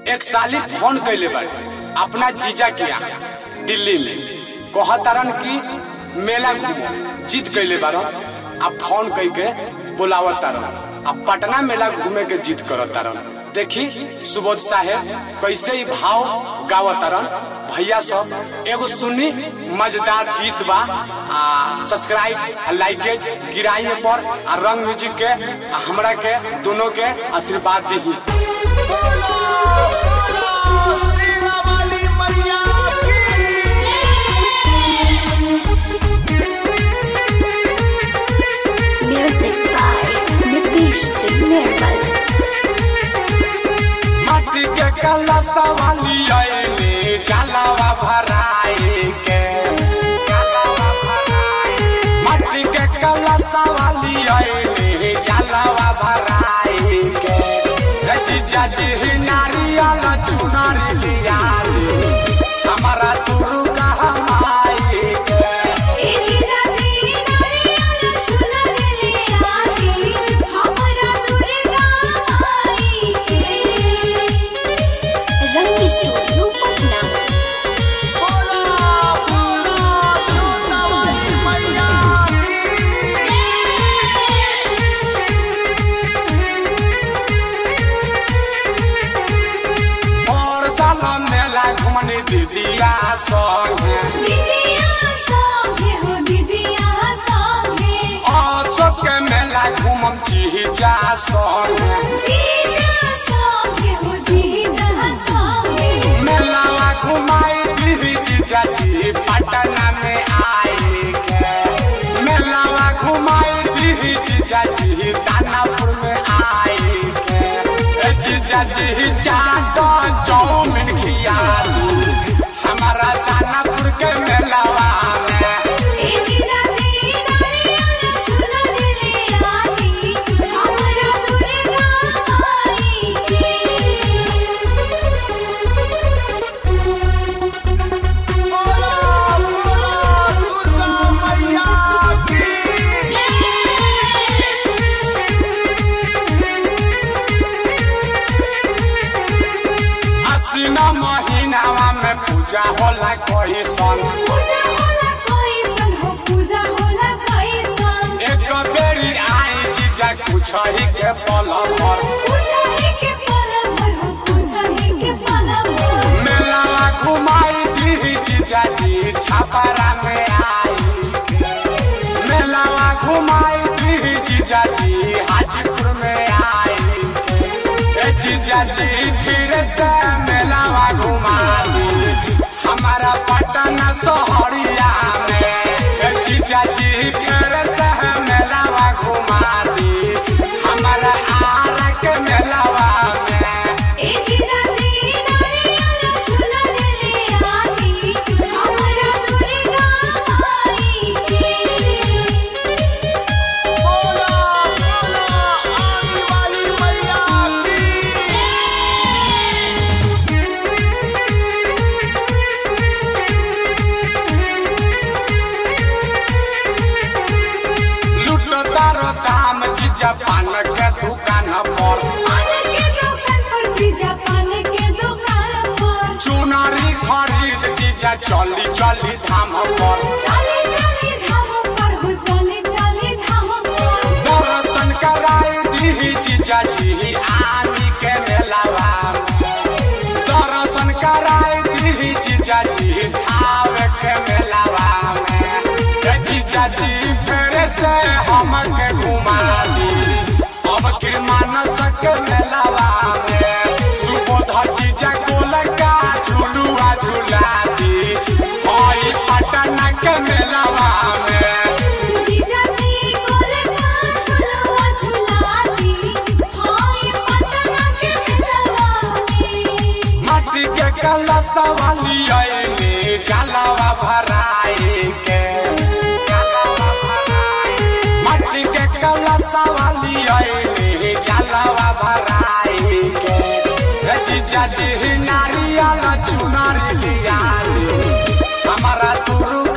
एक साली फोन कैले बाड़े अपना जीजा के यहाँ दिल्ली में कहतारन कि मेला घूमो जिद कैले बारन आ फोन कई के बुलावत तारन आ पटना मेला घूमे के जिद करत तारन देखी सुबोध साहेब कैसे ही भाव गावत तारन भैया सब एगो सुनी मजेदार गीत बा आ सब्सक्राइब लाइकेज गिराइए पर आ रंग म्यूजिक के आ हमरा के दोनों के आशीर्वाद दी बोलो बोलो श्री रामाली मैया की Music by Nitish Singh Nirmal. माटी के कला सवाली आएले जलावा भराए के माटी के कला सवाली आएले जलावा भराए के ए जीजा जी नारियल चुनरी लिया दे हमारा दुर्गा हमाई के Rang Studio Patna. बोलो बोलो दुर्गा वाली मैया की और साला मेला घुमने दीदिया संगे अशोक के मेला घूमम जीजा संगे मेलावा घुमाई दी जीजा जी पटना में आए के मेलावा घुमाई दी जीजा जी दानापुर में आए के ए जीजा जी जादो चौमिन खिया दी हमारा दानापुर के मेलावा में बोलो बोलो दुर्गा मैया की असीना महीनावा में पूजा होला कोई सन एक बेरी आई जीजा कुछ ही के पल भर मेलावा घुमाई दी जीजा जी छापरा में आई मेलावा घुमाई दी जीजा जी हाजीपुर में आई ए जीजा जी फिर से मेलावा घुमा दी हमारा पटना शहरिया में ए जीजा जी फिर से मेलावा घुमा दी हमारा आरा के मेलावा में बोलो बोलो आने वाली मैया की लूटो तारो दाम जीजा पान के दुकान पर चुनरी खरीद जीजा चली चली धाम पर दर्शन कराई दी जीजा जी आनी के मेलावा में दर्शन कराई दी जीजा जी आवे के मेलावा में ए जीजा जी फिर से हमके घुमा दी अब के मानस के मेलावा में सुबोध जीजा गोलका झुलुआ झुला दी होई पटना के मेलावा में माटी के कला सवाली आएले जलावा भराए के माटी के कला सवाली आएले जलावा भराए के ए जीजा जी नारियल चुनरी लिया दे हमारा दुर्गा